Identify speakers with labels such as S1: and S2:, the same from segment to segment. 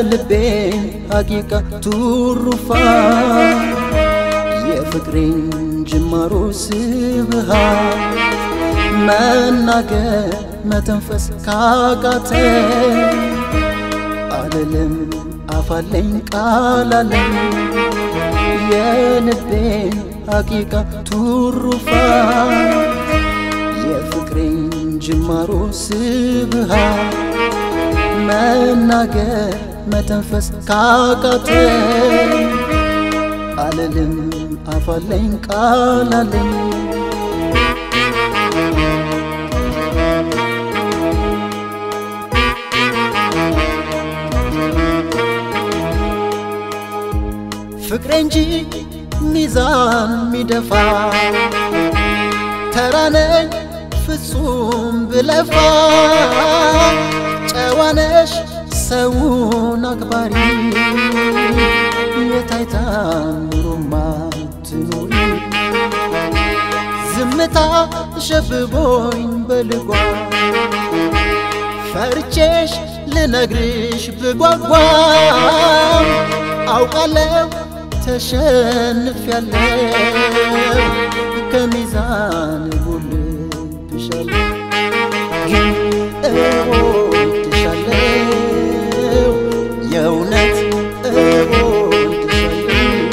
S1: የልቤን ሐቂቃ ቱሩፋ የፍቅሬን ጅማሮ ስብሃ መናገር መተንፈስ ካቃተ አልልም አፋለኝ ቃላለኝ የልቤን ሐቂቃ ቱሩፋ የፍቅሬን ጅማሮ ስብሃ መናገር መተንፈስ ካቃተ አልልም አፋለኝ ቃላለኝ ፍቅሬ እንጂ ሚዛን ሚደፋ ተራነኝ ፍጹም ብለፋ ጨዋነሽ ሰውን አክባሪ የታይታ ኑሮማ ትኖሪ ዝምታ ሸብቦኝ በልጓ ፈርቼሽ ልነግርሽ ብጓጓም አውቃለሁ ተሸንፊያለሁ ከሚዛን ጎልብሻለሁ ግን እወድሻለሁ የእውነት እወድሻለሁ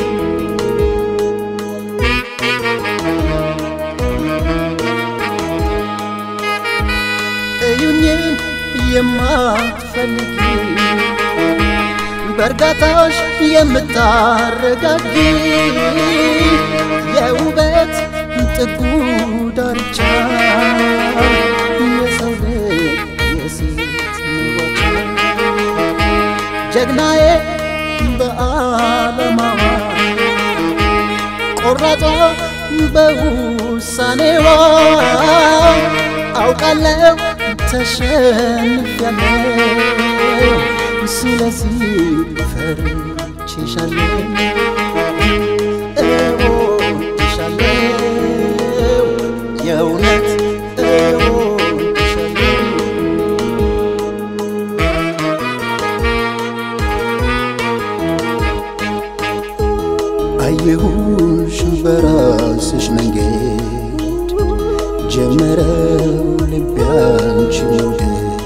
S1: እዩኝን የማትፈልጊ በእርጋታሽ የምታረጋጊ የውበት ጥጉ ዳርቻ የሰው ልጅ የሴት መዋጫ ጀግናዬ በዓለማዋ ቆራጧ በውሳኔዋ አውቃለሁ ተሸንፊያለሁ ስለዚህ ፈርቼሻለሁ እወድሻለሁ የእውነት እወድሻለሁ አየሁሽ በራስሽ መንገድ ጀመረው ልቤ አንቺን መውደድ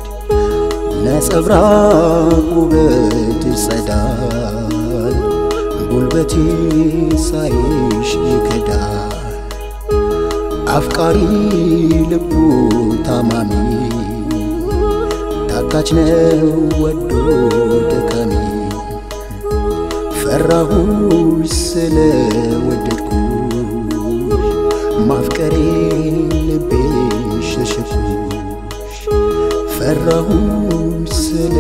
S1: ነጸብራቅ ውበትሽ ጸዳል ጉልበቴ ሳይሽ ይከዳል አፍቃሪ ልቡ ታማሚ ታካች ነው ወዶ ደካሚ ፈራሁሽ ስለ ወደድኩሽ ማፍቀሬ ልቤ ሸሸኩሽ ፈራሁሽ ስለ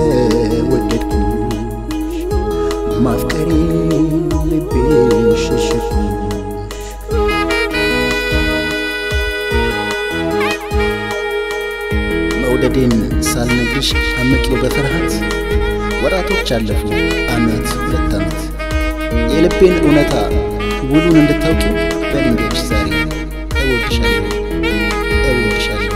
S1: ወደድኩሽ ማፍቀሬ ልቤ ሸሸኩሽ መውደዴን ሳልነግርሽ አመቄው በፍርሃት ወራቶች አለፉ አመት ሁለት አመት የልቤን እውነታ ውሉን እንድታውቂ በልንገርሽ ዛሬ እወድሻለሁ እወድሻለሁ